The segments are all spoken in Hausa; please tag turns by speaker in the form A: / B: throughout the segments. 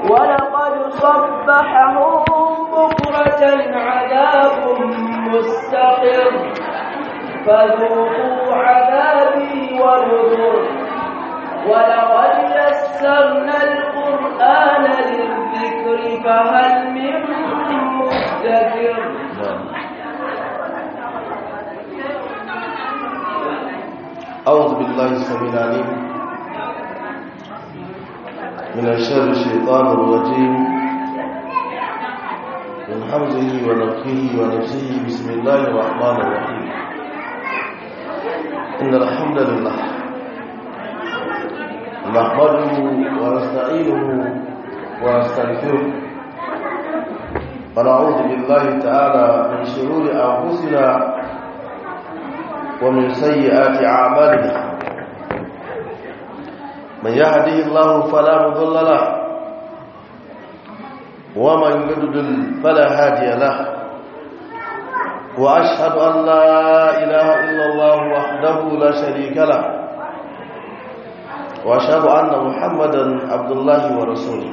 A: ولقد صبحهم بكرة عذاب مستقر فذوقوا عذابي ونذر ولقد يسرنا القرآن للذكر فهل من مدكر
B: أعوذ بالله السميع العليم من الشر الشيطان الرجيم من حمزه ونفخه ونفسه بسم الله الرحمن الرحيم إن الحمد لله نحمده ونستعينه ونستغفره ونعوذ بالله تعالى من شرور أنفسنا ومن سيئات أعمالنا من يهدي الله فلا مضل له ومن يضلل فلا هادي له وأشهد أن لا إله إلا الله وحده لا شريك له وأشهد أن محمدا عبد الله ورسوله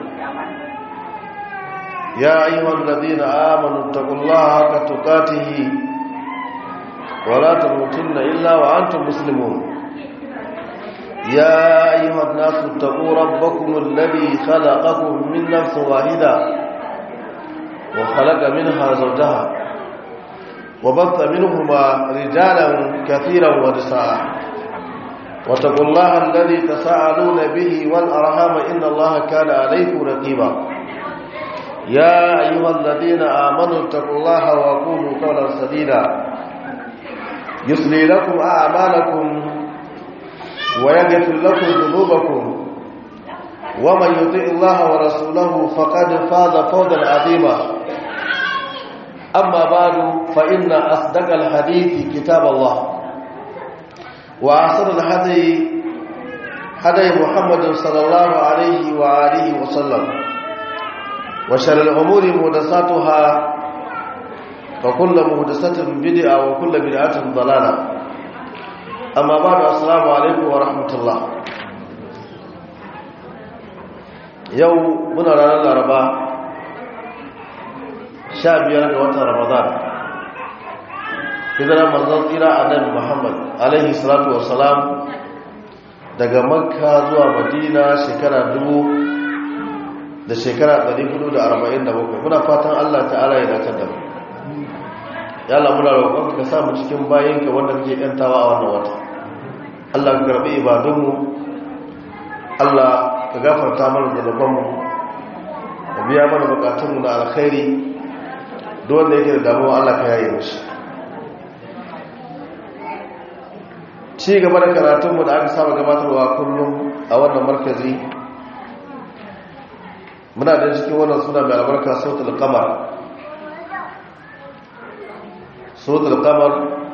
B: يا أيها الذين آمنوا اتقوا الله حق تقاته ولا تموتن إلا وأنتم مسلمون يا أيها الناس اتقوا ربكم الذي خلقكم من نفس واحدة وخلق منها زوجها وبث منهما رجالا كثيرا ونساء واتقوا الله الذي تساءلون به والأرحام إن الله كان عليكم رقيبا يا أيها الذين آمنوا اتقوا الله وقولوا قولا سديدا يصلي لكم أعمالكم ويغفر لكم ذنوبكم ومن يطع الله ورسوله فقد فاز فوزا عظيما أما بعد فإن أصدق الحديث كتاب الله وأحسن الهدي هدي محمد صلى الله عليه وآله وسلم وشر الأمور محدثاتها وكل مهدسة بدعة وكل بدعة ضلالة أما بعد السلام عليكم ورحمة الله يوم من رانا الأربعاء شابيا وطن رمضان إذا رمضان إلى النبي محمد عليه الصلاة والسلام daga makka zuwa madina shekara dubu da shekara 447 muna fatan allah ta'ala ya dace da mu ya Allah muna roƙon ka sa mu cikin bayinka wanda kake yantawa a wannan wata Allah ka karbi ibadunmu Allah ka gafarta mana zanubanmu ka biya mana bukatunmu na alkhairi duk wanda yake da damuwa Allah ka yaye mishi ci gaba da karatunmu da aka saba gabatarwa kullum a wannan markazi muna da cikin wannan suna mai albarka sautul qamar suratul qamar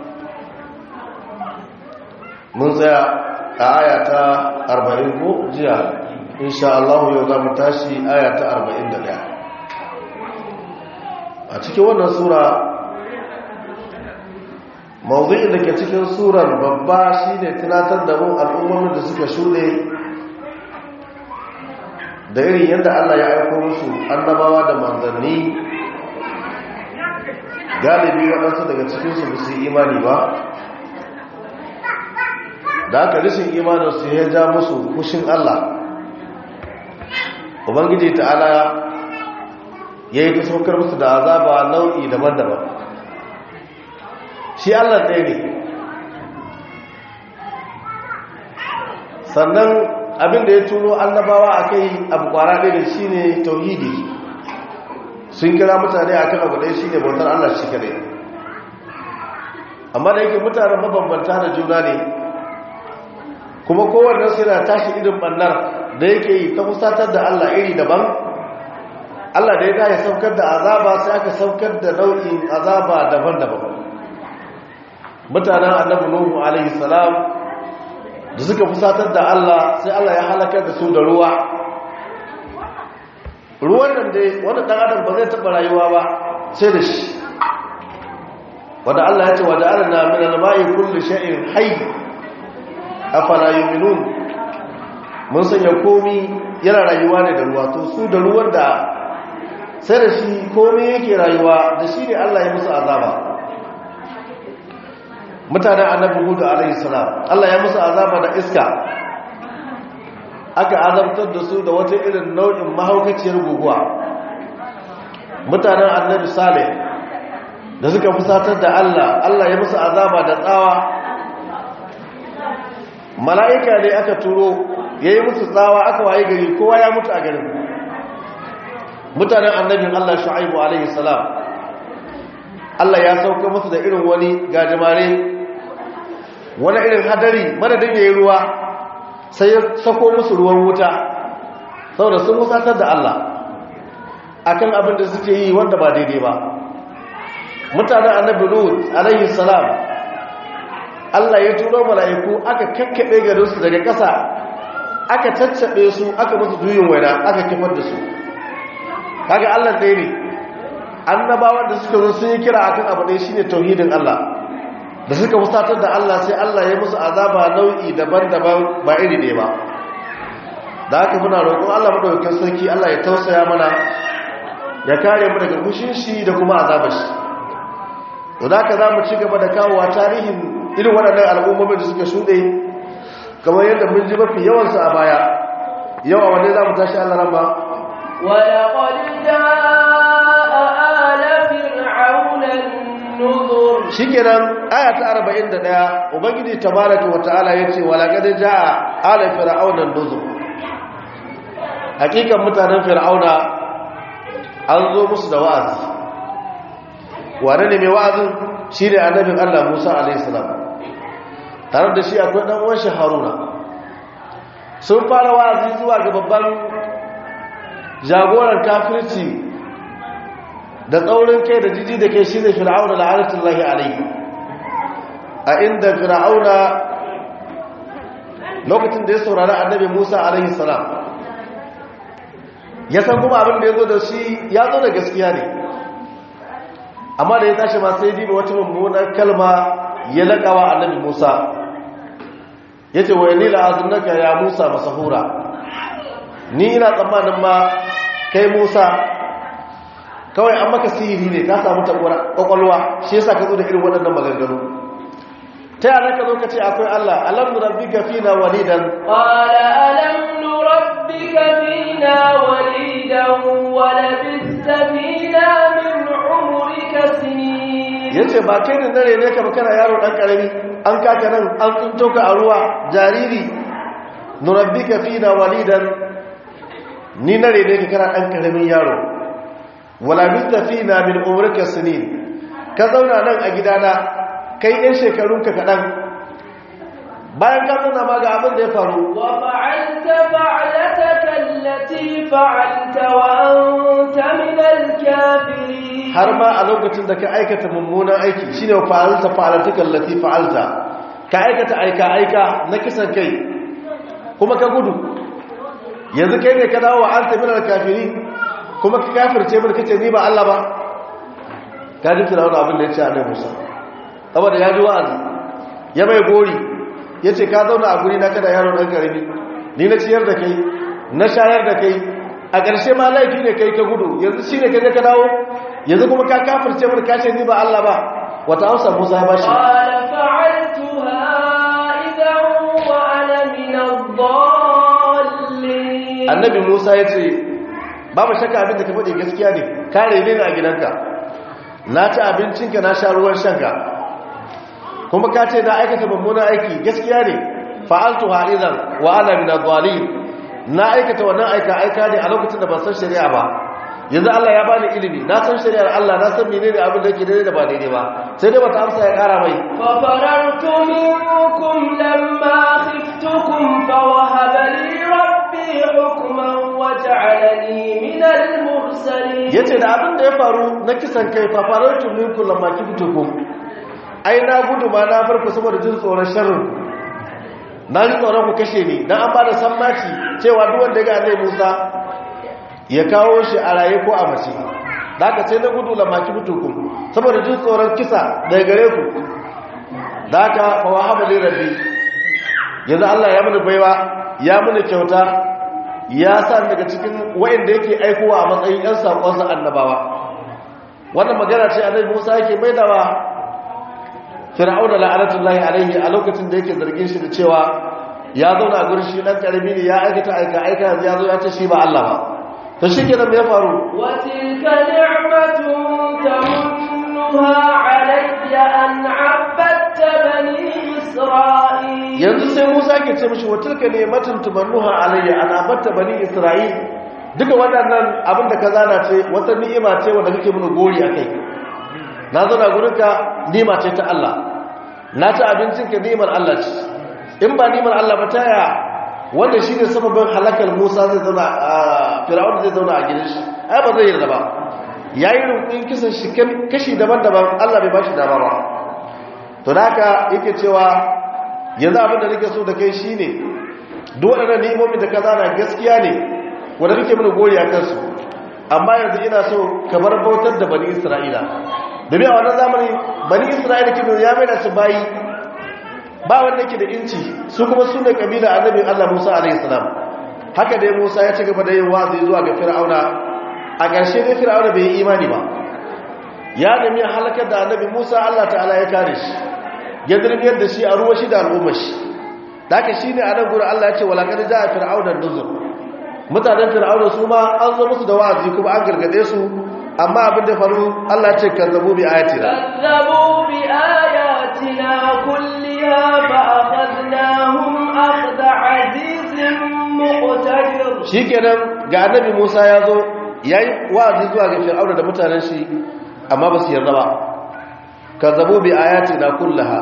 B: mun tsaya a aya ta 40 ko jiya insha Allah yau za mu tashi aya ta 41 a cikin wannan sura mawdu'in da ke cikin surar babba shine tunatar da mu al'ummomin da suka shuɗe da irin yadda Allah ya aiko musu annabawa da manzanni galibi waɗansu daga cikinsu ba su yi imani ba da aka rishin imaninsu ya ja musu kushin Allah ubangiji ta'ala ya yi ta saukar musu da azaba nau'i daban-daban shi Allah ɗaya ne sannan abinda ya turo annabawa a kai abu kwara ɗaya da shi ne tauhidi sun kira mutane a kan abu ɗaya shi ne bautar Allah shi kare amma da yake mutane mabambanta da juna ne kuma kowanne su yana tashi irin ɓannar da yake yi ta fusatar da Allah iri daban Allah da ya ya saukar da azaba sai aka saukar da nau'in azaba daban-daban mutanen annabi nuhu alaihi salam da suka fusatar da Allah sai Allah ya halakar da su da ruwa ruwan nan dai wanda dan adam ba zai taba rayuwa ba sai da shi wanda Allah ya ce wa ja'alna min al-ma'i kulli shay'in hayy afala yu'minun mun sanya komi yana rayuwa ne da ruwa to su da ruwan da sai da shi komai yake rayuwa da shi ne Allah ya musu azaba mutanen annabi hudu alaihi salam Allah ya musu azaba da iska aka azabtar da su da wata irin nau'in mahaukaciyar guguwa mutanen annabi saleh da suka fusatar da Allah Allah ya musu azaba da tsawa mala'ika ne aka turo ya yi musu tsawa aka waye gari kowa ya mutu a garin mutanen annabin Allah shu'aibu alaihi salam Allah ya sauka musu da irin wani gajimare wani irin hadari madadin ya yi ruwa sai ya sako musu ruwan wuta saboda sun musatar da Allah akan abin da suke yi wanda ba daidai ba mutanen annabi lut alaihi salam Allah ya turo mala'iku aka kakkaɓe garinsu daga ƙasa aka caccaɓe su aka musu juyin waina aka kifar da su kaga Allah ɗaya ne annabawan da suka zo sun yi kira akan abu ɗaya shine tauhidin Allah da suka musatar da Allah sai Allah ya musu azaba nau'i daban-daban ba iri ɗaya ba da haka muna roƙon Allah madaukakin sarki Allah ya tausaya mana ya kare mu daga fushin shi da kuma azabar shi to da haka za mu ci gaba da kawowa tarihin irin waɗannan al'ummomin da suka shuɗe kamar yadda mun ji mafi yawansu a baya yawa wanne za mu tashi Allah ramba
A: ولقد جاء آل فرعون النذر
B: shikenan aya ta 41 ubangiji tabaraka wa ta'ala yace walaqad jaa ala fir'auna nuzur hakikan mutanen fir'auna an zo musu da wa'azi wane ne mai wa'azin shine annabin Allah Musa alaihi salam tare da shi akwai dan uwan shi Haruna sun fara wa'azi zuwa ga babban jagoran kafirci da tsaurin kai da jiji da kai shi ne fir'auna la'anatullahi alaihi a inda fir'auna lokacin da ya saurari annabi Musa alaihi salam ya san kuma abin da ya zo da shi ya zo da gaskiya ne amma da ya tashi ma sai diba wata mummunar kalma ya laƙawa annabi Musa ya ce wa yanila azunaka ya Musa masahura ni ina tsammanin ma kai Musa kawai an maka sihiri ne ka samu kwakwalwa shi yasa ka zo da irin waɗannan maganganu ta yana ka zo ka ce akwai Allah alam nurabbika fina walidan
A: قال ألم نربك فينا وليدا ولبثت فينا من عمرك سنين
B: yace ba kai ne nare ne ka ba kana yaro dan karami an kaka nan an tsinto ka a ruwa jariri nurabbika fina walidan ni nare ne ka kana dan karamin yaro wala mistafina min umrika sinin ka zauna nan a gidana kai ɗan shekarunka kaɗan bayan ka zauna ma ga abin da ya faru
A: وفعلت فعلتك التي فعلت وأنت من الكافرين
B: har ma a lokacin da ka aikata mummunan aiki shine fa'alta fa'alatuka allati fa'alta ka aikata aika aika na kisan kai kuma ka gudu yanzu kai ne ka dawo wa anta minal kafirin kuma ka kafirce mun kace ni ba Allah ba ka ji firawuna abin da ya ce a nai musa saboda ya ji wa'azi ya mai gori ya ce ka zauna a guri na kada yaro ɗan ƙarami ni na ciyar da kai na shayar da kai a ƙarshe ma laifi ne kai ka gudu yanzu shi ne ka je ka dawo yanzu kuma ka kafirce mun kace ni ba Allah ba wata amsa musa ya bashi
A: قال فعلتها إذا وأنا من الضالين
B: annabi musa ya ce babu shakka abin da ka faɗi gaskiya ne kare ne a gidanka na ci abincinka na sha ruwan shanka kuma ka ce na aikata mummunan aiki gaskiya ne fa'altu ha'izan wa ana min adh na aikata wannan aika aika ne a lokacin da ban san shari'a ba yanzu Allah ya bani ilimi na san shari'ar Allah na san menene abin da yake daidai da ba daidai ba sai dai bata amsa ya kara mai
A: ففررت منكم لما خفتكم فوهب لي ربي حكما وجعلني من المرسلين
B: yace da abin da ya faru na kisan kai fa farautu minkum lamma kiftukum ai na gudu ma na farko saboda jin tsoron sharrin na ji tsoron ku kashe ni dan an bada sammaci cewa duk wanda ya ga Annabi Musa ya kawo shi a raye ko a mace da aka sai na gudu lamma kiftukum saboda jin tsoron kisa daga gare ku da aka fa wahaba li rabbi yanzu Allah ya muni baiwa ya muni kyauta ya sa daga cikin wayanda yake aikowa a matsayin yan sakonsa annabawa wannan magana ce annabi Musa yake maidawa Fir'auna la'anatullahi alaihi a lokacin da yake zargin shi da cewa ya zauna a gurin shi dan karami ne ya aikata aika aika yanzu ya zo ya ce shi ba Allah ba to shikenan me ya faru
A: وتلك نعمة تمنها علي أن عبدت بني إسرائيل
B: yanzu sai Musa ke ce mishi watilka ne matan tumannuha alayya ana batta bani Isra'il duka waɗannan abin da ka zana ce wata ni'ima ce wanda kake mun gori akai na zauna gurin ka ni'ima ce ta Allah na ci abincin ka ni'imar Allah ce in ba ni'imar Allah ba taya wanda shine sababin halakar Musa zai zauna a Fir'aun zai zauna a gidan shi ai ba zai yarda ba yayi rukun kisan shi kashi daban-daban Allah bai bashi dama ba to da haka yake cewa yanzu abin da nake so da kai shine duk waɗannan ni'imomi da ka zana gaskiya ne wanda nake mana gori a kansu amma yanzu ina so ka bar bautar da bani Isra'ila domin a wannan zamani bani Isra'ila kin ya mai da su bayi ba wanda yake da inci su kuma su ne kabila annabi Allah Musa alaihi salam haka dai Musa ya ci gaba da yin wazi zuwa ga Fir'auna a ƙarshe dai Fir'auna bai yi imani ba ya nemi halakar da annabi Musa Allah ta'ala ya kare shi ya dirmiyar da shi a ruwa shi da al'ummar shi da haka shine a nan gurin Allah ya ce walaqad ja'a fir'auna nuzur mutanen fir'auna su ma an zo musu da wa'azi kuma an gargade su amma abin da faru Allah ya ce kazzabu bi ayatina
A: كذبوا بآياتنا كلها فأخذناهم أخذ عزيز مقتدر
B: shikenan ga annabi Musa ya zo yayi wa'azi zuwa ga fir'auna da mutanen shi amma ba su yarda ba kazzabu bi ayatina kullaha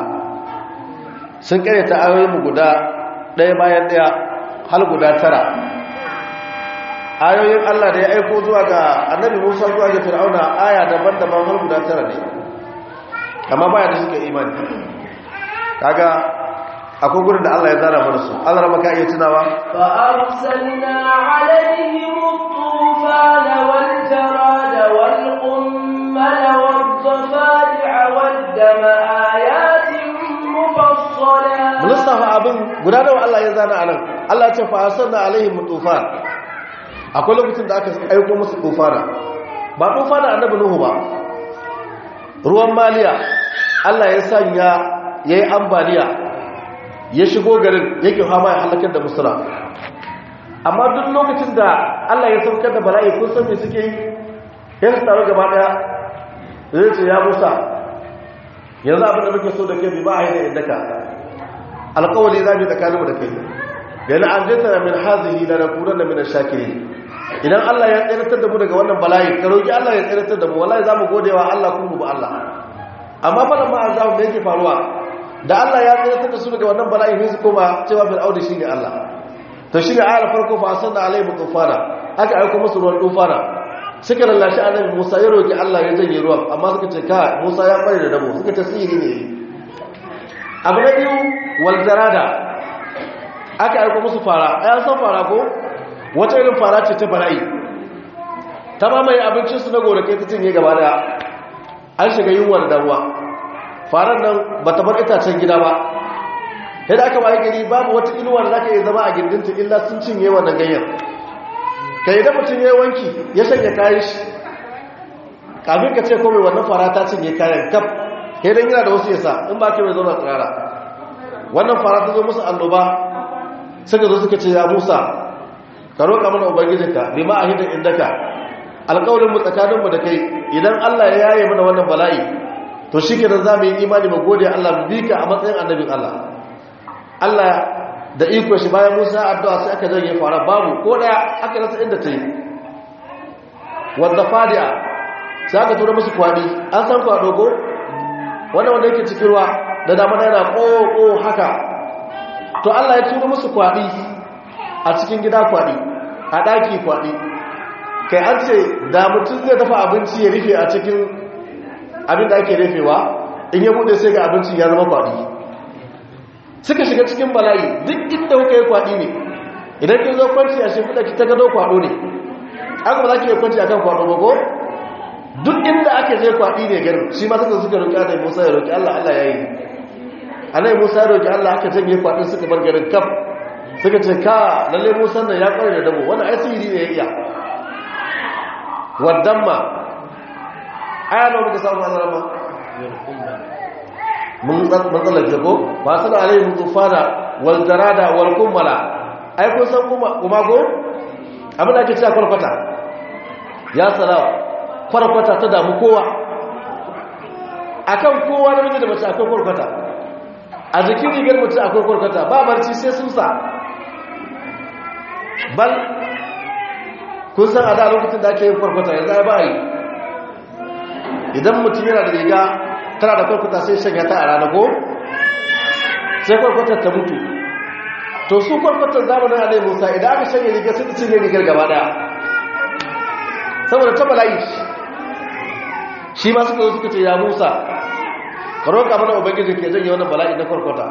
B: sun karyata ayoyinmu guda ɗaya bayan ɗaya hal guda tara ayoyin Allah da ya aiko zuwa ga annabi Musa zuwa ga Fir'auna aya daban-daban har guda tara ne amma baya da suke imani kaga akwai gurin da Allah ya zara mana su Allah rama ka iya tunawa
A: فأرسلنا عليهم الطوفان والجراد والقمل والضفادع والدم آيات مفصلات
B: mun lissafa abin guda nawa Allah ya zana anan Allah ya ce fa arsalna alaihim tufan akwai lokacin da aka aiko musu tufana ba tufana annabi nuhu ba ruwan maliya Allah ya sanya yayi ambaliya ya shigo garin yake fama ya halakar da musula amma duk lokacin da Allah ya saukar da bala'i kun san me suke yi sai su taru gaba daya zai ce ya Musa yanzu abin da muke so da kai bi ba a yi da indaka alƙawali za mu tsakaninmu da kai da na anjata min hazihi da na kuran da min shakiri idan Allah ya tsiratar da mu daga wannan bala'i ka roki Allah ya tsiratar da mu wallahi za mu gode wa Allah kuma mu bi Allah amma falan ma azabu da yake faruwa da Allah ya tsiratar da su daga wannan bala'i sai su koma cewa fil audi shine Allah to shine ayar farko fa asanna alaihi tufana aka aika musu ruwan tufana suka lallashi annabi Musa ya roki Allah ya janye ruwan amma suka ce ka Musa ya kware da dabo suka ce sihiri ne abu na biyu waljarada aka aiko musu fara ayan san fara ko wata irin fara ce ta bala'i ta mamaye abincinsu na gonakai ta cinye gaba daya an shiga yunwa da damuwa faran nan ba ta bar itacen gida ba yadda aka waye gari babu wata inuwa da za ka iya zama a gindinta illa sun cinye wannan ganyen ka yi da mutum ya yi wanki ya shanya kayan shi kafin ka ce kome wannan fara ta cinye kayan kaf idan yana da wasu yasa in ba ke mai zauna tsirara wannan fara ta zo musu annoba suka zo suka ce ya musa ka roƙa mana ubangijinka bi ma a hidin indaka alƙawarin mu tsakaninmu da kai idan allah ya yaye mana wannan bala'i to shi kenan za mu yi imani mu gode allah mu bi ka a matsayin annabin allah allah da iko shi bayan musa addu'a sai aka janye fara babu ko daya aka rasa inda ta yi wadda fadi'a sai aka tura musu kwadi an san kwado ko wanda wanda yake cikin ruwa da damar yana ƙoƙo haka to Allah ya turo musu kwaɗi a cikin gida kwaɗi a ɗaki kwaɗi kai an ce da mutum zai dafa abinci ya rufe a cikin abin da ake rufewa in ya buɗe sai ga abinci ya zama kwaɗi suka shiga cikin bala'i duk inda kuka yi kwaɗi ne idan kin zo kwanci a shimfiɗa ki ta gado kwaɗo ne aka ba za ki yi kwanci a kan kwaɗo ba ko duk inda aka je kwaɗi ne garin shi ma suka suka roƙi annabi Musa ya roƙi Allah Allah yayi annabi Musa ya roƙi Allah aka janye kwaɗin suka bar garin kaf suka ce ka lalle musan nan ya kware da dabo wannan ai sihiri ne ya iya wadamma aya nawa muka samu azara ma mun matsalar jago ba su da alayhi tufana wal jarada wal kummala ai kun san kuma kuma ko abin da ake cewa kwarkwata ya salawa kwarkwata ta damu kowa akan kowa na miji da mace akwai kwarkwata a jikin rigar mace akwai kwarkwata ba barci sai susa bal kun san a da lokacin da ake yin kwarkwata yanzu ai ba yi idan mutum yana da riga tana da kwarkwata sai shanya ta a rana ko sai kwarkwatar ta mutu to su kwarkwatar zamanin alai musa idan aka shanya riga sai ta cinye rigar gaba daya saboda ta bala'i shi ma suka zo suka ce ya musa ka roƙa mana ubangiji ke janye wannan bala'i na kwarkwata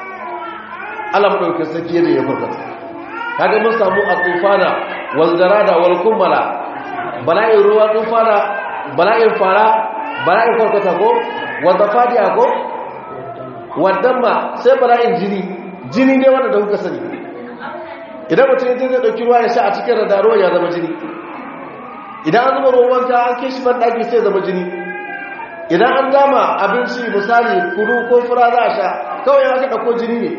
B: allah maɗaukin sarki yadda ya kwarkwata kaga mun samu a tufana wal jarada wal kummala bala'in ruwa tufana bala'in fara bala'in kwarkwata ko wadda fadiya ko wadda ma sai bala'in jini jini ne wanda da kuka sani idan mutum yanzu zai ɗauki ruwa ya sha a cikin rada ruwa ya zama jini idan an zuba ruwan wanka an kai shi ban ɗaki sai zama jini idan an dama abinci misali kuru ko fura za a sha kawai aka ɗauko jini ne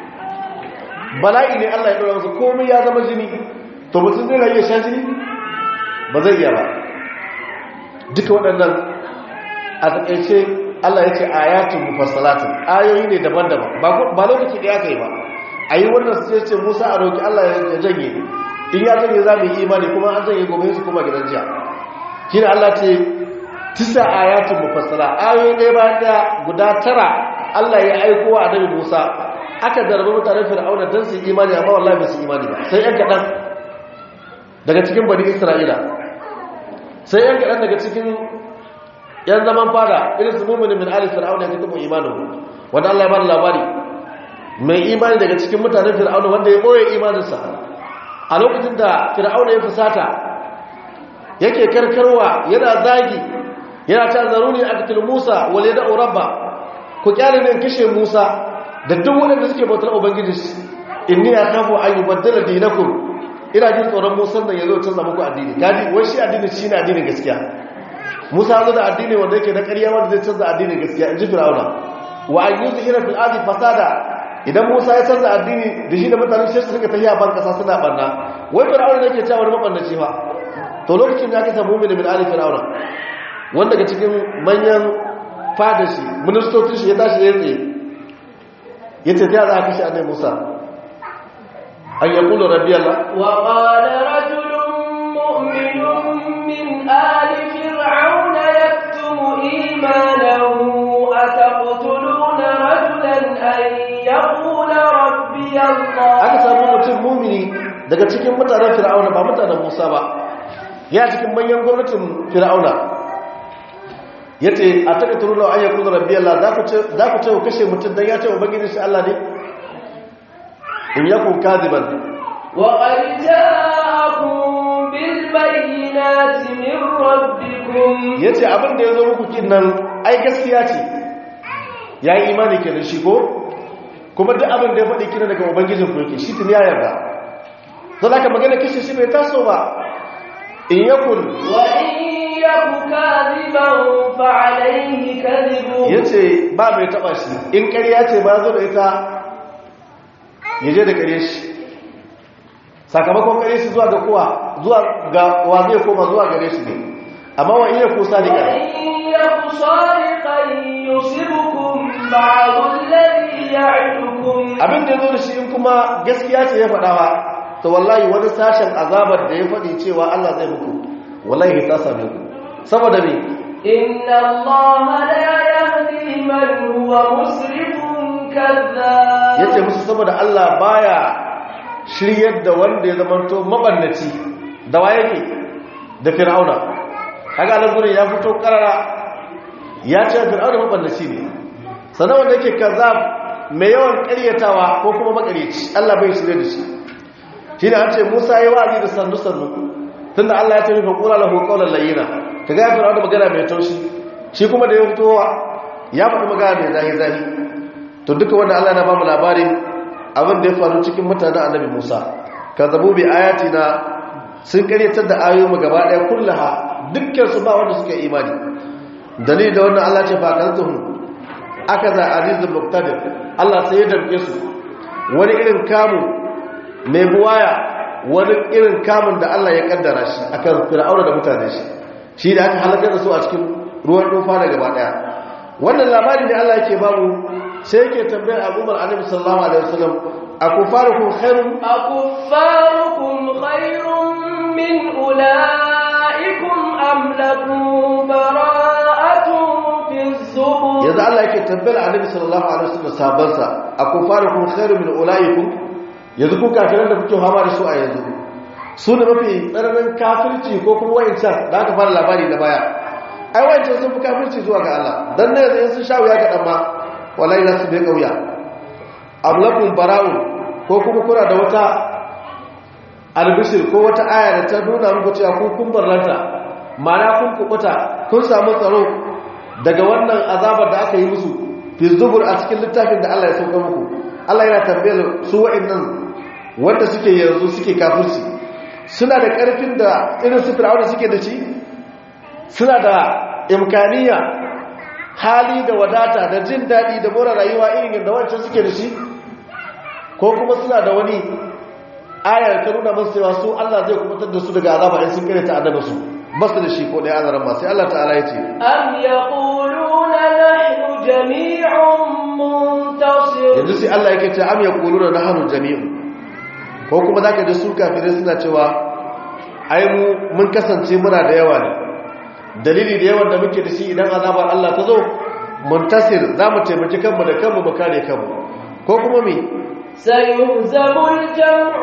B: bala'i ne allah ya ɗora masa komai ya zama jini to mutum zai rayu ya sha jini ba zai iya ba duka waɗannan a taƙaice Allah ya ce ayatun mufassalatin ayoyi ne daban-daban ba lokaci ɗaya kai ba a yi wannan sai ce musa a roƙi Allah ya janye in ya janye za mu yi imani kuma an janye gobe su kuma gidan jiya shi ne Allah ce tisa ayatun mufassala ayoyi ɗaya bayan ɗaya guda tara Allah ya aiko wa annabi Musa aka zarbi mutanen Fir'auna don su yi imani amma wallahi ba su imani ba sai yan kaɗan daga cikin bani Isra'ila sai yan kaɗan daga cikin yan zaman fada irin su mummuni min ali fir'auna ya tabu imanin wanda Allah ya bada labari mai imani daga cikin mutanen fir'auna wanda ya boye imaninsa a lokacin da fir'auna ya fusata yake karkarwa yana zagi yana ta zaruni aqtil musa wal yad'u rabba ku kyale ne kishe musa da duk wanda suke bautar ubangiji inni akhafu an yubaddala dinakum ina jin tsoron musa nan yazo canza muku addini gadi wai shi addini shine addinin gaskiya musa zo da addini wanda yake na ƙarya wanda zai canza addinin gaskiya in ji fir'auna wa an yi zuhira fil ardi fasada idan musa ya canza addini da shi da mutanen shi suka tafiya ban kasa suna barna wai fir'auna yake cewa wani mabannaci fa to lokacin da aka samu mu'min min ali fir'auna wanda daga cikin manyan fada shi ministocin shi ya tashi ya tsaye ya ce ta za a kashe annabi musa an yaqulu rabbi allah
A: wa qala rajulun mu'minun min ali فرعون يكتم إيمانه أتقتلون رجلا أن يقول ربي الله
B: aka samu mutum mumini daga cikin mutanen fir'auna ba mutanen musa ba ya cikin manyan gwamnatin fir'auna ya ce a taka turu na ayyar kudu rabbi Allah za ku ce ku kashe mutum don ya ce ubangiji shi Allah ne in yakun kaziban
A: wa qad ja'akum bil bayyinati min rabbikum
B: ya ce abin da ya zo muku kin nan ai gaskiya ce ya yi imani ke da shi ko kuma duk abin da ya faɗi kina daga ubangijin ku yake shi tun ya yarda don haka magana kashe shi bai taso ba in yakun
A: wa in yaku kadhiban fa alayhi kadhibu
B: ya ce ba mai taɓa shi in ƙarya ce ba zo da ita ya je da ƙarya shi sakamakon ƙarya shi zuwa ga kowa zuwa ga wa zai koma zuwa gare shi ne amma wa iya kusa da ƙarya
A: وإن يك صادقا يصبكم بعض الذي يعدكم
B: abin da ya zo da shi in kuma gaskiya ce ya faɗa ba to wallahi wani sashen azabar da ya faɗi cewa Allah zai muku wallahi ta same ku saboda me
A: إن الله لا يهدي من هو مسرف كذاب
B: yace musu saboda Allah baya shiryar da wanda ya zamanto mabannaci da waye ke da fir'auna kaga nan gurin ya fito karara ya ce fir'auna mabannaci ne sanan wanda yake kazzab mai yawan ƙaryatawa ko kuma makaryaci Allah bai shirye da shi shine an ce Musa yayi wa'azi da sannu sannu tunda Allah ya ce fa qula lahu qawlan layyina kaga ya fir'auna magana mai taushi shi kuma da ya fito ya faɗi magana mai zahi zahi to duka wanda Allah na ba mu labarin abin da ya faru cikin mutanen annabi Musa kazzabu bi ayatina sun karyatar da ayoyinmu gaba daya kullaha dukkan su ba wanda suka imani dalili da wannan Allah ce fa kaltuhum akaza azizul muqtadir Allah sai ya damke su wani irin kamu mai buwaya wani irin kamun da Allah ya kaddara shi akan fir'auna da mutane shi shi da aka halakar da su a cikin ruwan dofa da gaba daya wannan labari da Allah yake bamu sai yake tambayar al'ummar annabi sallallahu alaihi wasallam akufarukum khairun
A: أكفاركم خير من أولئكم أم لكم براءة في الزبر
B: yanzu Allah yake tambayar annabi sallallahu alaihi wasallam sabansa akufarukum khairun min ulaikum yanzu ku kafiran da kuke fama da su a yanzu su ne mafi tsananin kafirci ko kuma wayancan da aka fara labari da baya ai wayancan sun fi kafirci zuwa ga Allah dan ne yanzu in sun sha wuya ga dan ma wallahi za su bai kauya ablakum bara'un ko kuma kuna da wata albishir ko wata aya da ta nuna muku cewa ku kun barranta ma'ana kun kubuta kun samu tsaro daga wannan azabar da aka yi musu fi zubur a cikin littafin da Allah ya sauka muku Allah yana tambayar su wa'annan wanda suke yanzu suke kafirci suna da karfin da irin su fir'auna suke da shi suna da imkaniya hali da wadata da jin daɗi da more rayuwa irin yadda wancan suke da shi ko kuma suna da wani ayar ta nuna masu cewa su Allah zai kubutar da su daga azaba in sun kare ta annaba su ba su da shi ko ɗaya azaran ma sai Allah ta'ala ya ce
A: أم يقولون نحن جميع منتصر
B: yanzu sai Allah yake ce am yaquluna nahnu jami'un ko kuma zaka ji su kafirai suna cewa ai mu mun kasance muna da yawa ne dalili da yawan da muke da shi idan azabar Allah ta zo muntasir zamu taimaki kanmu da kanmu mu kare kanmu ko kuma me
A: سيهزم الجمع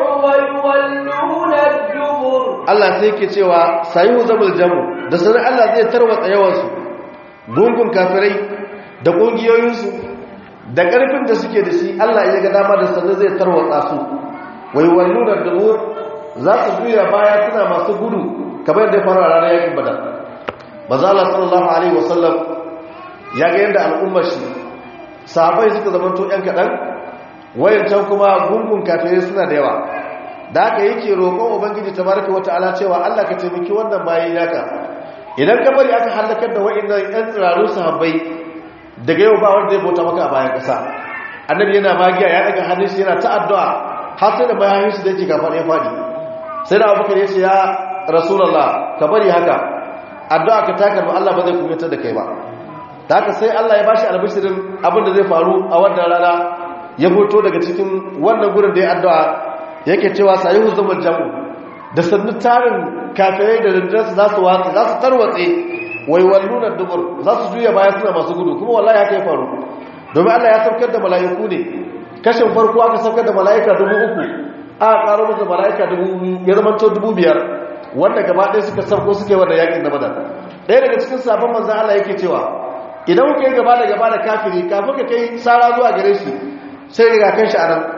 A: ويولون الدبر
B: Allah sai yake cewa sayu zabul jamu da sanar Allah zai tarwatsa yawansu gungun kafirai da kungiyoyinsu da ƙarfin da suke da shi Allah ya ga dama da sanar zai tarwatsa su wai wallu da dubur za su juya baya suna masu gudu kamar yadda ya faru a ranar yakin badar maza Allah sallallahu alaihi wasallam ya ga yadda al'ummar shi sahabbai suka zamanto yan kaɗan wayancan kuma gungun kafirai suna da yawa da aka yake roƙon ubangiji tabaraka wata'ala cewa Allah ka taimaki wannan bayi naka idan ka bari aka halakar da wa'annan yan tsiraru sahabbai daga yau ba wanda zai bauta maka a bayan ƙasa annabi yana magiya ya daga hannun shi yana ta addu'a har sai da bayan shi da yake gafa ya fadi sai da abubakar ya ce ya rasulullah ka bari haka addu'a ka takar ba Allah ba zai kubutar da kai ba da haka sai Allah ya bashi albishirin abin da zai faru a wannan rana ya fito daga cikin wannan gurin da ya addu'a yake cewa sayi huzumar jamu da sannu tarin kafirai da rindinarsu za su watsa za su tarwatse wai wallunar dubur za su juya baya suna masu gudu kuma wallahi haka ya faru domin allah ya saukar da mala'iku ne kashin farko aka saukar da mala'ika dubu uku aka karo masa mala'ika dubu ya zama to dubu biyar wanda gaba ɗaya suka sauko suke wanda yakin na badar ɗaya daga cikin sabon manzan allah yake cewa idan kuka yi gaba da gaba da kafiri kafin ka kai sara zuwa gare shi sai riga kan shi a nan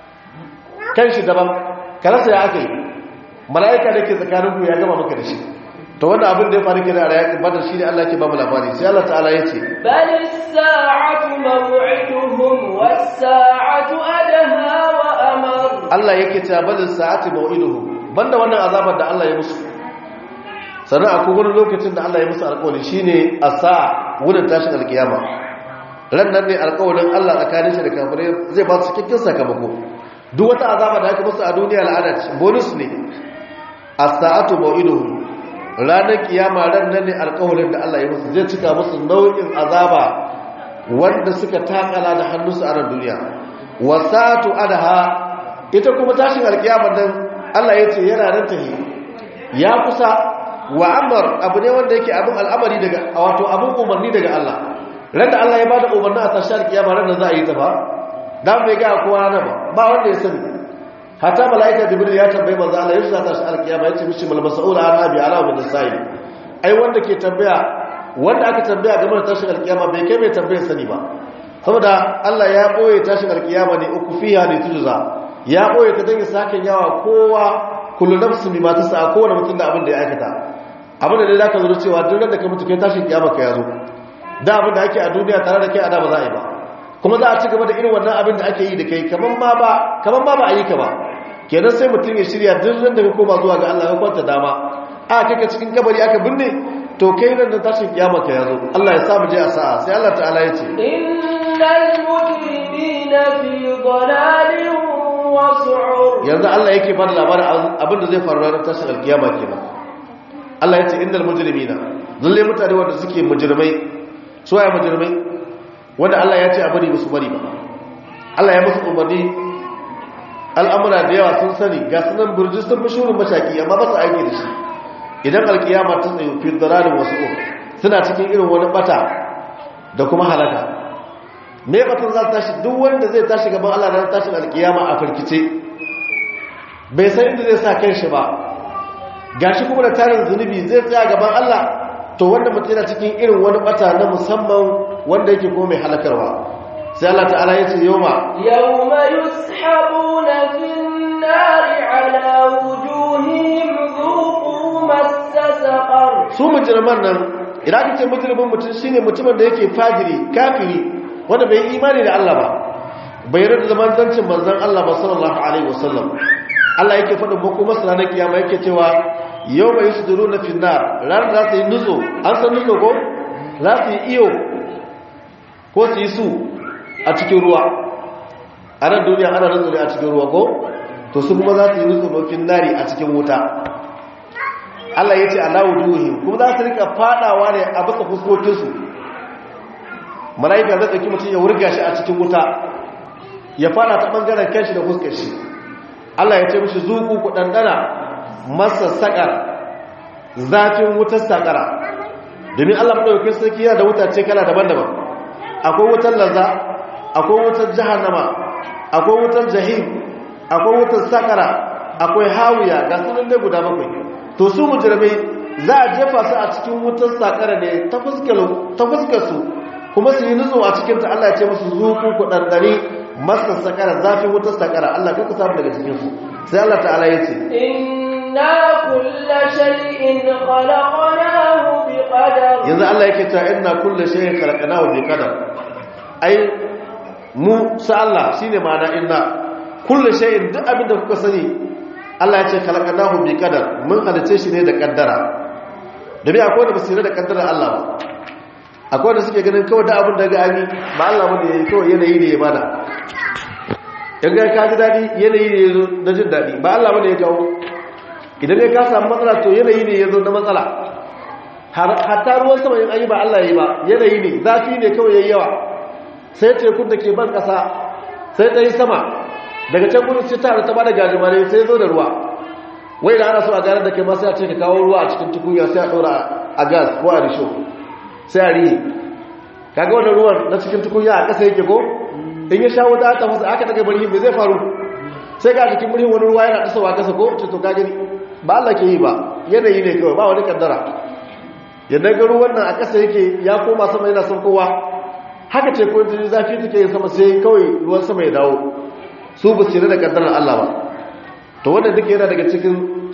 B: kan shi daban karasa ya aka yi mala'ika da ke tsakaninku ya gama maka da shi to wanda abin da ya faru kira a yakin badar shi ne Allah ke ba mu labari sai Allah ta'ala ya ce
A: بل الساعة موعدهم والساعة أدهى وأمر
B: Allah yake cewa bal sa'ati mau'iduhum banda wannan azabar da Allah ya musu sannan akwai wani lokacin da Allah ya musu alƙawari shine as-sa'a wurin tashin alkiyama ran nan ne alƙawarin Allah tsakanin shi da kafirai zai ba su cikakken sakamako duk wata azaba da aka musu a duniya al'ada ce bonus ne as-sa'atu mau'iduhum ranar kiyama ran nan ne alƙawarin da Allah ya musu zai cika musu nau'in azaba wanda suka takala da hannunsu a ran duniya wasatu adaha ita kuma tashin alkiyama nan Allah ya ce yana nan tahi ya kusa wa amr abu ne wanda yake abin al'amari daga wato abin umarni daga Allah ran da Allah ya bada umarni a tashin alkiyama ran da za a yi ta ba dan bai ga kowa na ba ba wanda ya sani hatta malaika jibril ya tambaye manzo Allah yau za ta shi alkiyama yace mishi mal mas'ul an abi ala min as-sa'il ai wanda ke tambaya wanda aka tambaya game da tashin alkiyama bai kai mai tambayar sani ba saboda Allah ya boye tashin alkiyama ne uku fiha ne tujza ya boye ta dangi sakin yawa kowa kullu nafsin bima tasa kowane mutum da abin da ya aikata abin da dai zaka zo cewa duk da ka mutu kai tashin kiyama ka yazo da abin da ake a duniya tare da kai a da ba za a yi ba kuma za a ci gaba da irin wannan abin da ake yi da kai kaman ma ba kaman ma ba a yi ka ba kenan sai mutum ya shirya duk ran da ka koma zuwa ga Allah ya kwanta dama a kai ka cikin kabari aka binne to kai nan da tashin kiyama ka yazo Allah ya sa mu je a sa'a sai Allah ta'ala ya ce
A: innal mujrimina fi dhalalin wa su'ur
B: yanzu Allah yake bada labarin abin da zai faru ranar tashin alkiyama kenan Allah ya ce innal mujrimina lalle mutane wanda suke mujrimai su waye mujrimai wanda Allah ya ce a bari musu bari ba Allah ya musu umarni al'amura da yawa sun sani ga sunan burji sun fi shurin mashaki amma ba su aiki da shi idan alkiyama ta tsaye fi dalalin wasu um suna cikin irin wani bata da kuma halaka me batun za tashi duk wanda zai tashi gaban Allah ran tashin alkiyama a firkice bai san inda zai sa kanshi ba gashi kuma da tarin zunubi zai tsaya gaban Allah to wanda mutum yana cikin irin wani bata na musamman wanda yake kuma mai halakarwa sai Allah ta'ala ya ce yawma
A: yawma yushabuna fin nari ala wujuhihim dhuqu massa saqar
B: su mujriman nan idan kace mujrimin mutum shine mutumin da yake fajiri kafiri wanda bai imani da Allah ba bai yarda zaman zancin manzon Allah ba sallallahu alaihi wasallam Allah yake faɗin muku masu ranar kiyama yake cewa yau mai su duru na finnar ranar za su yi nutso an san nutso ko za su yi iyo ko su yi su a cikin ruwa a nan duniya ana nutso ne a cikin ruwa ko to su kuma za su yi nutso na finnari a cikin wuta Allah ya ce Allahu duhim kuma za su rika fadawa ne a baka fuskokinsu mala'ika zai ɗauki mutum ya wurga shi a cikin wuta ya fada ta ɓangaren kanshi da fuskar shi Allah ya ce mishi zuku ku ɗanɗana masa saƙar zafin wutar saƙara domin Allah maɗaukin sarki yana da wutace kala daban-daban akwai wutar laza akwai wutar jahannama akwai wutar jahim akwai wutar saƙara akwai hawiya ga sunan ne guda bakwai to su mujirmai za a jefa su a cikin wutar saƙara ne ta fuskar su kuma su yi nutso a cikinta Allah ya ce musu zuku ku ɗanɗani masa saƙara zafin wutar saƙara Allah kuka samu daga cikinsu sai Allah ta'ala ya ce
A: inna kulla shay'in khalaqnahu biqadar
B: yanzu Allah yake cewa inna kulla shay'in khalaqnahu biqadar ai mu sa Allah shine ma'ana inna kulla shay'in duk abin da kuka sani Allah ya ce khalaqnahu biqadar mun halice shi ne da kaddara da bai akwai da basira da kaddara Allah ba akwai da suke ganin kawai da abin da ga ani ba Allah bane yayi kawai yanayi ne ya bada in ga ka ji dadi yanayi ne yazo na jin dadi ba Allah bane ya kawo idan ne ka samu matsala to yanayi ne yazo na matsala hatta ruwan sama yin ayi ba Allah yayi ba yanayi ne zafi ne kawai yayi yawa sai tekun da ke ban kasa sai ta yi sama daga can gudun sai ta ta bada gajimare sai zo da ruwa wai da ana so a gane da kai ma sai a ce ka kawo ruwa a cikin tukunya sai a ɗora a gas ko a risho sai a rihe kaga wannan ruwan na cikin tukunya a ƙasa yake ko in ya sha wuta ta fasa aka daga bari me zai faru sai ga jikin murhin wani ruwa yana tasowa ƙasa ko ce to ka gani ba Allah ke yi ba yanayi ne kawai ba wani kaddara yadda ga ruwan nan a ƙasa yake ya koma sama yana saukowa haka ce ko jini zafi take yin sama sai kawai ruwan sama ya dawo su ba su da kaddarar Allah ba to wannan duka yana daga cikin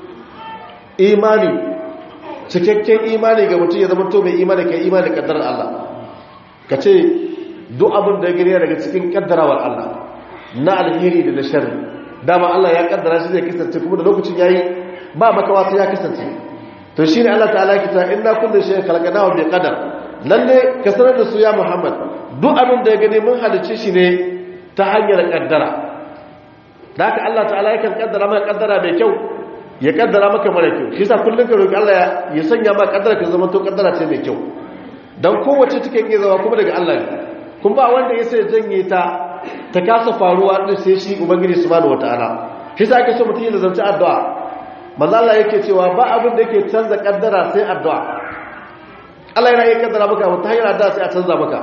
B: imani cikakken imani ga mutum ya zama to mai imani kai imani da kaddarar Allah ka ce duk abin da ya gani daga cikin kaddarawar Allah na alheri da na sharri dama Allah ya kaddara shi zai kasance kuma da lokacin yayi ba makawa sai ya kasance to shine Allah ta'ala ya kita inna kullu shay'in khalaqnahu bi qadar lalle ka sanar da su ya Muhammad duk abin da ya gani mun halice shi ne ta hanyar kaddara da haka Allah ta'ala yakan kaddara maka kaddara mai kyau ya kaddara maka mara kyau shi yasa kullun ka roki Allah ya sanya maka kaddara ka zama to kaddara ce mai kyau dan kowace take iya zama kuma daga Allah ne kun ba wanda ya sai janye ta ta kasa faruwa din sai shi ubangiji subhanahu wataala shi yasa ake so mutum ya zanta addu'a manzo Allah yake cewa ba abin da yake canza kaddara sai addu'a Allah yana iya kaddara maka ta hanyar addu'a sai a canza maka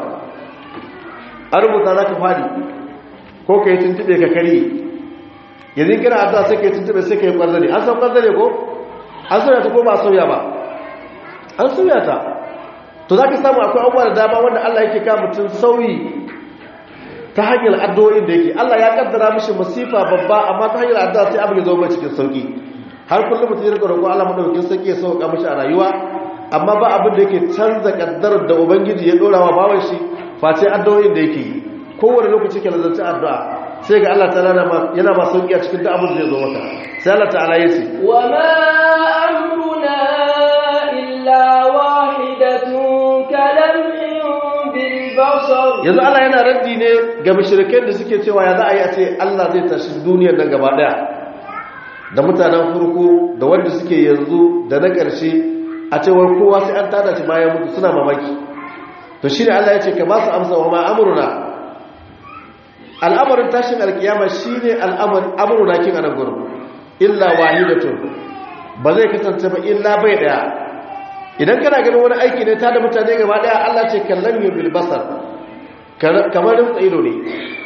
B: a rubuta zaka fadi ko kai tuntube ka kari yanzu kira addu'a sai kai tuntube sai kai kwarzane an san kwarzane ko an sauya ta ko ba sauya ba an sauya ta to zaka samu akwai abubuwa da dama wanda Allah yake ka mutum sauyi ta hanyar addu'o'in da yake Allah ya kaddara mishi masifa babba amma ta hanyar addu'a sai abin ya zo mai cikin sauki har kullum mutum ya rika roƙo Allah madaukakin sauki ya sauka mishi a rayuwa amma ba abin da yake canza kaddarar da ubangiji ya dora wa bawan shi face addu'o'in da yake yi kowane lokaci ke lazarci addu'a sai ga Allah ta'ala yana ma sauki a cikin duk abin da zai zo maka sai Allah ta'ala ya ce
A: wa ma amruna illa wahidatun kalamhin bil basar
B: yanzu Allah yana raddi ne ga mushrikai da suke cewa ya za a yi a ce Allah zai tashi duniyar nan gaba daya da mutanen farko da wanda suke yanzu da na ƙarshe a cewar kowa sai an tada shi bayan mutu suna mamaki to shi ne Allah ya ce ka ba su amsa wa ma amruna al'amarin tashin alkiyama shi ne al'amuruna kin anan gurin illa wahidatun ba zai kasance ba illa bai daya idan kana ganin wani aiki ne ta da mutane gaba daya Allah ce kallon yi bil basar kamar rinsa ido ne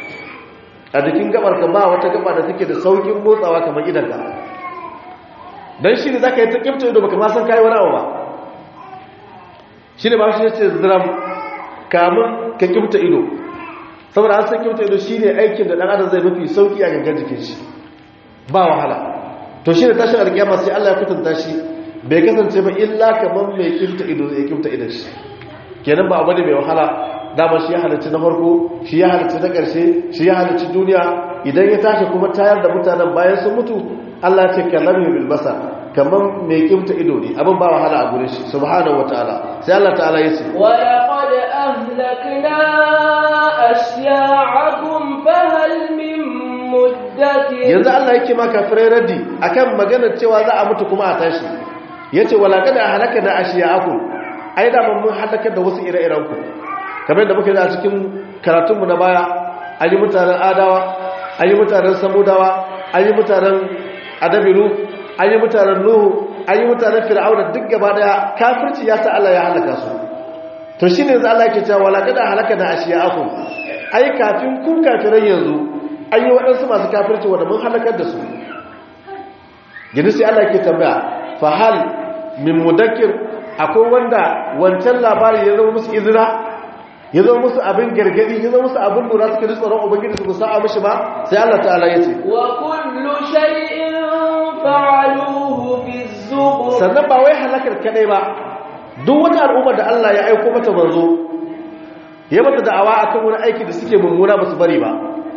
B: a jikin gabar ka ba wata gaba da take da saukin motsawa kamar idanka don shi ne za ka yi ta kimta ido baka ma san kayi wani abu ba shi ne ba shi ce ziram kamun ka kimta ido saboda an san kimta ido shi ne aikin da ɗan adam zai mafi sauki a gangan jikin shi ba wahala to shi ne tashin alkiyama sai Allah ya kutunta shi bai kasance ba illa kamar mai kimta ido zai kimta idon shi kenan ba abu ne mai wahala dama shi ya halarci na farko shi ya halarci na ƙarshe shi ya halarci duniya idan ya tashi kuma tayar da mutanen bayan sun mutu Allah ya ce kallami bil basar kamar mai kimta ido ne abin ba wahala a gurin shi subhanahu wataala sai Allah ta'ala ya ce
A: wa laqad ahlakna ashya'akum fahal min muddakir
B: yanzu Allah yake ma kafirai raddi akan maganar cewa za a mutu kuma a tashi yace wa laqad ahlakna ashya'akum ai da mun halakar da wasu ire-iren ku kamar da muka yi a cikin karatunmu na baya an yi mutanen adawa an yi mutanen samudawa an yi mutanen adabiru an yi mutanen nuhu an yi mutanen fir'auna duk gaba daya kafirci ya sa Allah ya halaka su to shi ne za Allah ke cewa wala kada halaka da ashiya aku ai kafin kun kafiran yanzu an yi waɗansu masu kafirci wanda mun halakar da su gidi sai Allah ke tambaya fa hal min mudakkir akwai wanda wancan labari ya zama musu izina ya zama musu abin gargadi ya zama musu abin lura suka ji tsoron ubangiji su sa'a mishi ba sai Allah ta'ala ya ce
A: wa kullu shay'in fa'aluhu fi zubur
B: sannan ba wai halakar kadai ba duk wata al'ummar da Allah ya aiko mata manzo ya mata da'awa akan wani aiki da suke mummuna ba su bari ba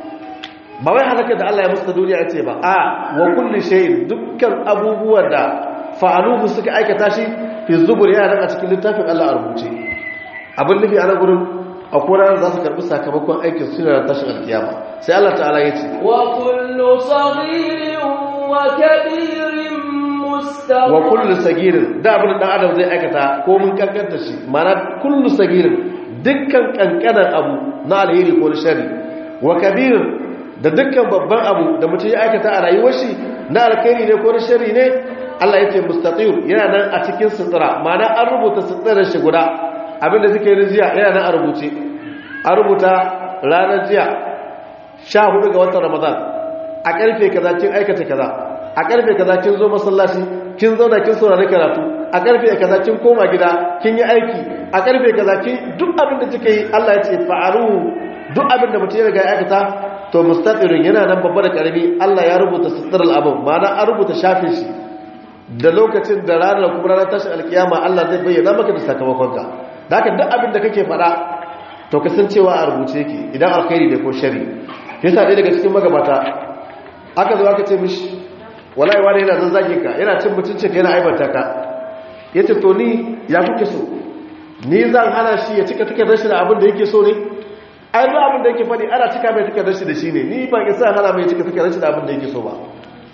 B: ba wai halakar da Allah ya musu da duniya ya ce ba a wa kullu shay'in dukkan abubuwan da fa'aluhu suka aikata shi fi zubur yana nan a cikin littafin Allah a rubuce abin nufi a nan gurin a koran za su karbi sakamakon aikin su da tashin alkiyama sai Allah ta'ala ya ce
A: wa kullu saghirin wa kabirin mustaqim
B: wa kullu sagirin da abin da adam zai aikata ko mun kankanta shi mana kullu sagirin dukkan kankanan abu na alheri ko na shari wa kabirin da dukkan babban abu da mutum ya aikata a rayuwar shi na alkhairi ne ko na shari ne Allah ya ce mustaqim yana nan a cikin sutura mana an rubuta suturar shi guda abinda suke yi jiya yana nan a rubuce a rubuta ranar jiya sha hudu ga watan ramadan a karfe kaza kin aikata kaza a karfe kaza kin zo masallaci kin zauna kin saurari karatu a karfe kaza kin koma gida kin yi aiki a karfe kaza kin duk abin da kike yi Allah ya ce fa'alu duk abin da mutum ya riga ya aikata to mustaqirin yana nan babba da karami Allah ya rubuta sitral abin ma'ana an rubuta shafin shi da lokacin da ranar kuma ranar tashin alkiyama Allah zai bayyana maka da sakamakonka da haka duk abin da kake faɗa to kasancewa a rubuce yake idan alkhairi da ko shari yasa ɗaya daga cikin magabata aka zo aka ce mishi wallahi wani yana zazzagin ka yana cin mutuncin ka yana aibanta ka yace to ni ya kuke so ni zan hana shi ya cika take rashi da abin da yake so ne ai duk abin da yake faɗi ana cika mai take rashi da shi ne ni ban isa hana mai cika take rashi da abin da yake so ba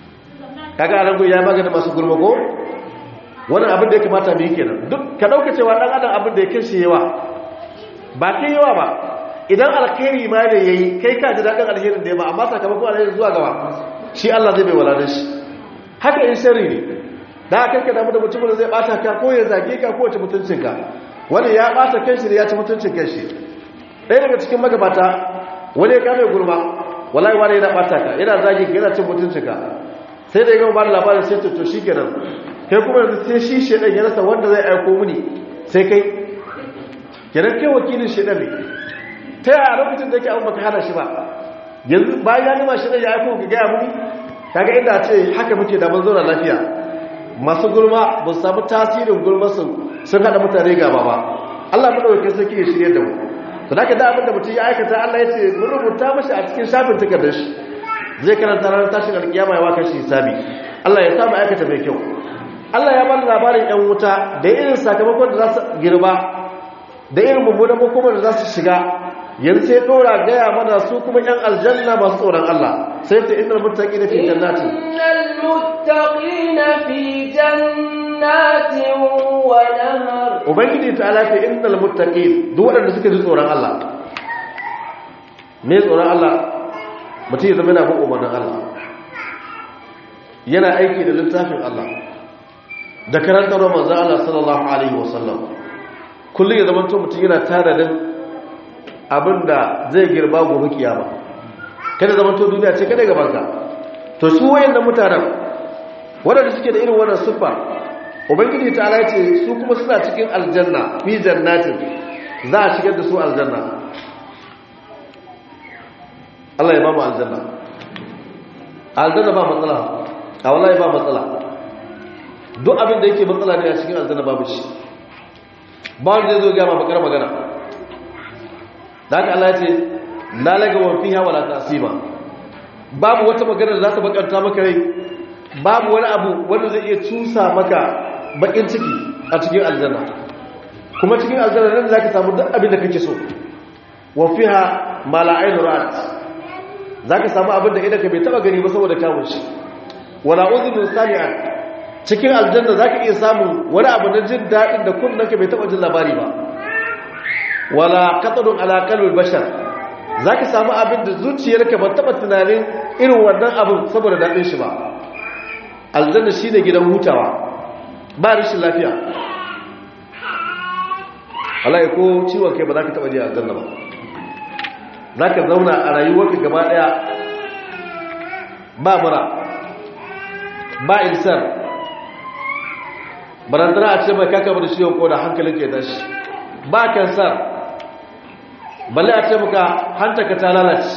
B: kaga anan ya magana masu gurma ko wannan abin da ya kamata mu yi kenan duk ka dauka cewa dan adam abin da ya kashe yawa ba kai yawa ba idan alkhairi ma ne yayi kai ka ji dadin alherin da ya ba amma sakamakon alherin zuwa gaba shi Allah zai bai waladan shi haka in sharri ne da aka karka damu da mutumin da zai bata ka ko ya zage ka ko ya mutuncin ka wani ya bata kanshi ne ya ci mutuncin kanshi ɗaya daga cikin magabata wani ya kame gurma wallahi wani yana bata ka yana zage ka yana cin mutuncin ka sai da ya gama bada labarin sai to shi kenan kai kuma yanzu sai shi shedan ya rasa wanda zai aiko muni sai kai kenan kai wakilin shedan ne ta yaya lokacin da yake abin baka hana shi ba yanzu bayan ya nima shedan ya aiko ka gaya muni kaga inda ce haka muke da mun zauna lafiya masu gulma ba su samu tasirin gulma su sun hada mutane gaba ba Allah mu dauke sarki ya shirye da mu to da ka da abinda mutum ya aikata Allah ya ce mun rubuta mashi a cikin shafin takardar shi zai karanta ranar tashin alkiyama ya waka shi hisabi Allah ya samu aikata mai kyau Allah ya bada labarin yan wuta da irin sakamakon da za su girba da irin mummunan makomar da za su shiga yanzu sai dora gaya mana su kuma yan aljanna masu tsoron Allah sai ta innal muttaqina fi jannatin
A: innal muttaqina fi jannatin wa nahar
B: ubangiji ta ala ta innal muttaqin duk waɗanda suka ji tsoron Allah me tsoron Allah mutum ya zama yana bin umarnin Allah yana aiki da littafin Allah da karantar manzo Allah sallallahu alaihi wasallam kullum ya zama to mutum yana tare da abinda zai girba gobe kiyama kada zama to duniya ce kada gaban ka to su wayannan mutanen waɗanda suke da irin wannan siffa ubangiji ta ala ce su kuma suna cikin aljanna fi jannatin za a shigar da su aljanna Allah ya ba mu aljanna aljanna ba matsala a wallahi ba matsala duk abin da yake matsala ne a cikin aljanna babu shi ba wanda zai zo gama bakar magana da haka Allah ya ce lalaga wa fiha wala tasima babu wata magana da za ta bakanta maka rai babu wani abu wanda zai iya cusa maka bakin ciki a cikin aljanna kuma cikin aljanna nan zaka samu duk abin da kake so wa fiha ma la ayn ra'at zaka samu abin da idan ka bai taba gani ba saboda kawun shi wala udhun sami'at cikin aljanna zaka iya samun wani abu na jin dadin da kunnanka bai taba jin labari ba wala qatadun ala qalbil bashar zaka samu abin da zuciyarka ba taba tunanin irin wannan abin saboda dadin shi ba aljanna shine gidan hutawa ba rashin lafiya Allah ya ko ciwon kai ba za ka taɓa je aljanna ba za ka zauna a rayuwarka gaba ɗaya ba mura ba insar barantana a ce mai kaka da ciwon ko da hankalin ke tashi ba kansar balle a ce muka hantaka ta lalace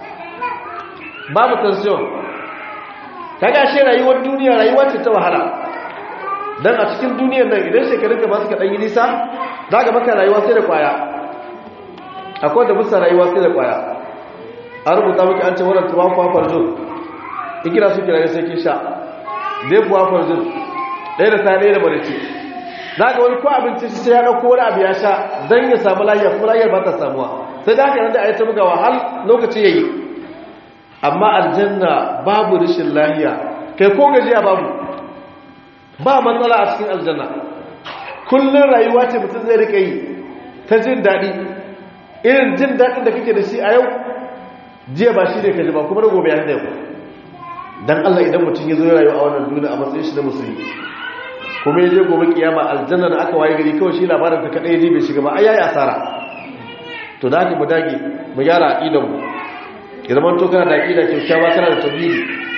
B: babu tension kaga shi rayuwar duniya rayuwar ce ta wahala dan a cikin duniyar nan idan shekarun ka ba su ka dan yi nisa za ga maka rayuwa sai da kwaya akwai da musa rayuwa sai da kwaya an rubuta maka an ce wannan tuwa kuwa farzo ikira su kira sai kin sha dai kuwa farzo ɗaya da ta ɗaya da barace za ga wani ko abinci shi sai ya ɗauko wani abu ya sha don ya samu lafiya kuma lafiyar ba ta samuwa sai da haka nan da a yi ta bugawa har lokaci ya yi amma aljanna babu rashin lahiya kai ko gajiya babu ba matsala a cikin aljanna kullum rayuwa ce mutum zai rika yi ta jin daɗi irin jin daɗin da kake da shi a yau jiya ba shi ne ka ji ba kuma da gobe ya da yau don allah idan mutum ya zo ya rayu a wannan duniya a matsayin shi na musulmi kuma ya je gobe kiyama aljanna da aka waye gari kawai shi labarin ta kaɗai ya je bai shiga ba ai yayi asara to da haka mu dage mu gyara aqidan mu ya zama to kana da aqida kyakkyawa kana da tauhidi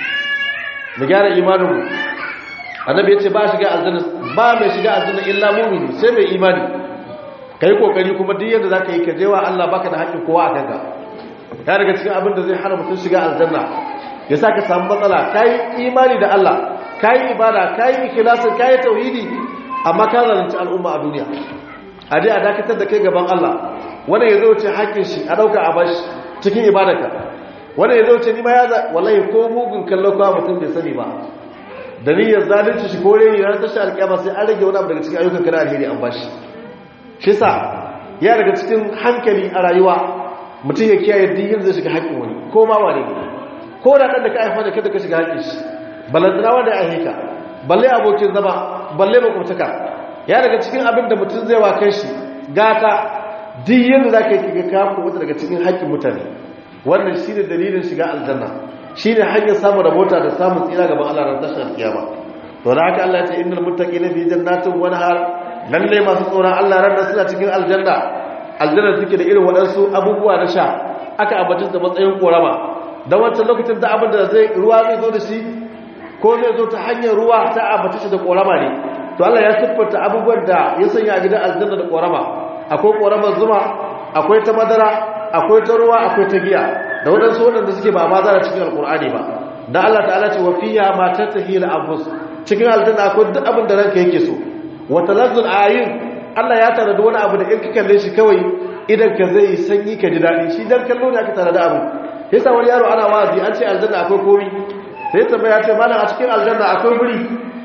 B: mu gyara imanin mu annabi ya ce ba shiga aljanna ba mai shiga aljanna illa mu'mini sai mai imani kai kokari kuma duk yadda zaka yi ka jewa Allah baka da haƙƙin kowa a kanka ya daga cikin abin da zai hana mutum shiga aljanna ya saka samu matsala kai imani da Allah kai ibada kai ikhlasin kai tauhidi amma ka zalunci al'umma a duniya a dai a dakatar da kai gaban Allah wanda ya zo ce haƙƙin shi a dauka a bashi cikin ibadarka wanda ya zo ce ni ma ya wallahi ko mugun kallon kwa mutum bai sani ba da niyyar zalunci shi kore ne ranar tashi alƙiyama sai an rage wani abu daga cikin ayyukan kana alheri an bashi shi sa ya daga cikin hankali a rayuwa mutum ya kiyaye diyin zai shiga haƙƙin wani ko ma wane ne ko da ɗan da ka haifa da kada ka shiga haƙƙin shi balantana wanda ya aiheka balle abokin zama balle makwabtaka ya daga cikin abin da mutum zai wa kai shi gata diyin da za ka yi kiga kafa wata daga cikin haƙƙin mutane wannan shi ne dalilin shiga aljanna shi ne hanyar samun rabota da samun tsira gaban Allah ran tashar kiyama to da haka Allah ya ce innal muttaqina fi jannatin wa nahar lalle masu tsoron Allah ran suna cikin aljanna aljanna suke da irin waɗansu abubuwa na sha aka ambace da matsayin korama dan wancan lokacin da abin da zai ruwa zai zo da shi ko zai zo ta hanyar ruwa ta ambace shi da korama ne to Allah ya siffanta abubuwan da ya sanya a gidan aljanna da korama akwai koramar zuma akwai ta madara akwai ta ruwa akwai ta giya da waɗansu waɗanda suke ba ma zara cikin alƙur'ani ba da Allah ta'ala ce wa fiya ma tattahi la anfus cikin aljanna akwai duk abin da ranka yake so wa talazzul ayin Allah ya tare da wani abu da in ka kalle shi kawai idan ka zai sanyi ka ji daɗi shi dan kallo ne aka tare da abu yasa wani yaro ana wazi an ce aljanna akwai komi sai ya tambaya ce malam a cikin aljanna akwai buri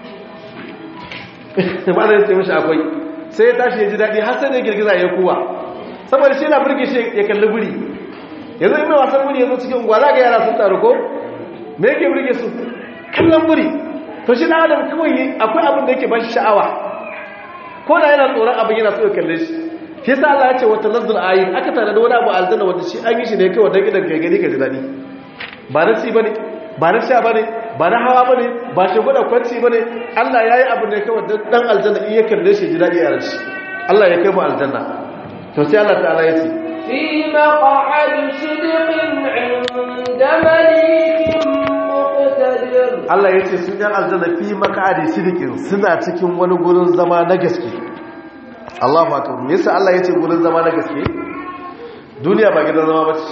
B: malam ya ce mishi akwai sai ya tashi ya ji daɗi har sai ne girgiza ya kuwa saboda shi na burge shi ya kalli buri yanzu ina wasan buri yanzu cikin unguwa za ga yara sun taru ko me yake burge su kallon buri to shi na adam kawai akwai abin da yake ba shi sha'awa ko da yana tsoron abin yana so ya kalle shi shi yasa Allah ya ce wata nazzul ayin aka tare da wani abu aljanna wanda shi an yi shi ne kawai dan idan kai gani ka ji dadi ba na ci bane ba na sha bane ba na hawa bane ba shi gwada kwanci bane Allah yayi abu ne kawai dan dan aljanna in ya kalle shi ji dadi a ran shi Allah ya kai mu aljanna to sai Allah ta'ala ya ce
A: في مقعد صدق عند مليك مقتدر
B: Allah ya ce sun yan aljanna fi maka'adi sidikin suna cikin wani gurin zama na gaske Allahu akbar me yasa Allah ya ce gurin zama na gaske duniya ba gidan zama bace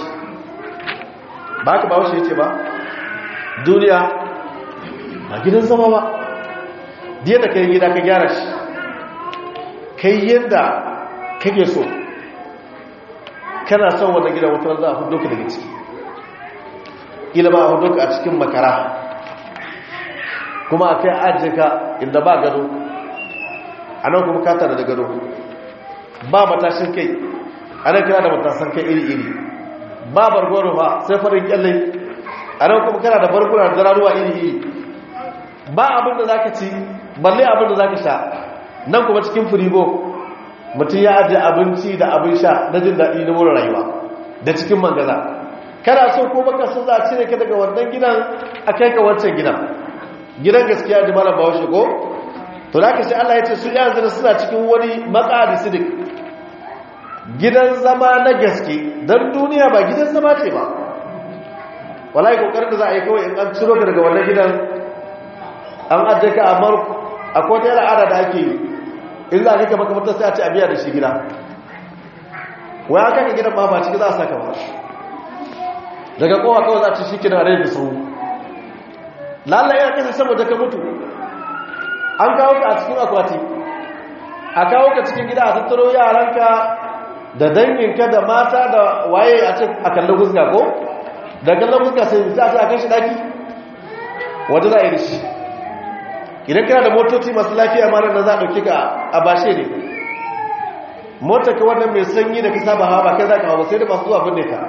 B: ba ka ba wace yace ba duniya ba gidan zama ba diya da kai gida ka gyara shi kai yadda kake so kana son wannan gidan wata za a hudu ka daga ciki ila ba a hudu ka a cikin makara kuma a kai ajiye ka inda ba gado a nan kuma ka tare da gado ba matashin kai a nan kana da matasan kai iri-iri ba bargoro ba sai farin kyalle a nan kuma kana da barguna da zararuwa iri-iri ba abin da za ka ci balle abin da za ka sha nan kuma cikin firigo mutum ya ajiye abinci da abin sha na jin daɗi na mura rayuwa da cikin mangaza kana so ko baka so za a cire ka daga wannan gidan a kai ka wancan gidan gidan gaskiya da malam bawo ko to da ka sai Allah ya ce su yanzu da suna cikin wani maqadi sidik gidan zama na gaske dan duniya ba gidan zama ce ba wallahi kokarin da za a yi kawai in an ciro ka daga wannan gidan an ajiye ka amma akwai wata al'ada da ake yi in za a rika makamantar sai a ce a biya da shi gida wai aka ka gidan ba ba ciki za a saka ba daga kowa kawai za a ci shi kina rai da sau lalla yana kasa saboda ka mutu an kawo ka a cikin akwati a kawo ka cikin gida a tattaro yaranka da danginka da mata da waye a ce a kallon guska ko da kallon guska sai za a ce a kai shi daki wanda za a yi da shi idan kana da motoci masu lafiya mara na za a ɗauki ka a bashe ne motar ka wannan mai sanyi da ka saba hawa ba kai za ka hawa sai da masu zuwa binne ka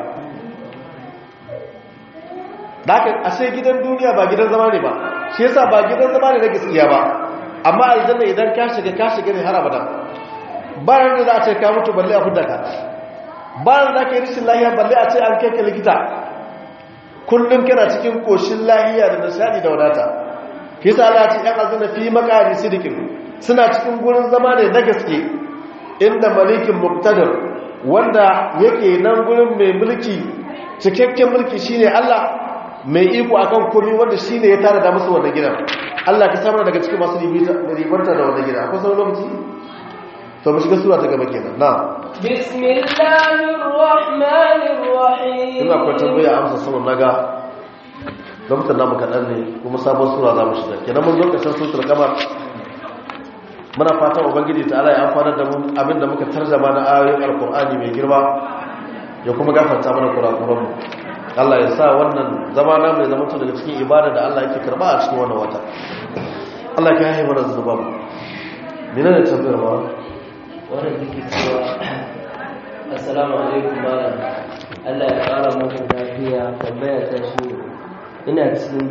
B: da haka ashe gidan duniya ba gidan zama ne ba shi yasa ba gidan zama ne na gaskiya ba amma aljanna idan ka shiga ka shiga ne har abada ba ran da za a ce ka mutu balle a fudda ka ba ran da ka yi rashin lahiya balle a ce an kai ka likita kullum kana cikin koshin lahiya da nishadi da wadata kisa Allah ce ‘yan azina fi makari sidikin suna cikin gurin zama ne na gaske inda malikin muktadar wanda yake nan gurin mai mulki cikakken mulki shine Allah mai iko akan komai wanda shine ya tara da musu wannan gidan Allah ka samar daga cikin masu ribarta da wannan gidan akwai sauran lokaci to mu shiga sura ta gaba kenan na
A: bismillahir rahmanir rahim
B: ina akwai tambaya amsa sunan naga lokutan namu kaɗan ne kuma sabon sura za mu shiga kenan mun zo ƙarshen sutur kamar muna fatan ubangiji ta ala ya amfanar da mu abinda muka tarjama na ayoyin alkur'ani mai girma ya kuma gafarta mana kurakuranmu Allah ya sa wannan zama na mai zama daga cikin ibada da Allah yake karba a cikin wannan wata Allah ka haihu mana zuba mu mina da tambayar ma
C: wannan take cewa assalamu alaikum malam Allah ya kara muku lafiya tambaya ta shi ina cikin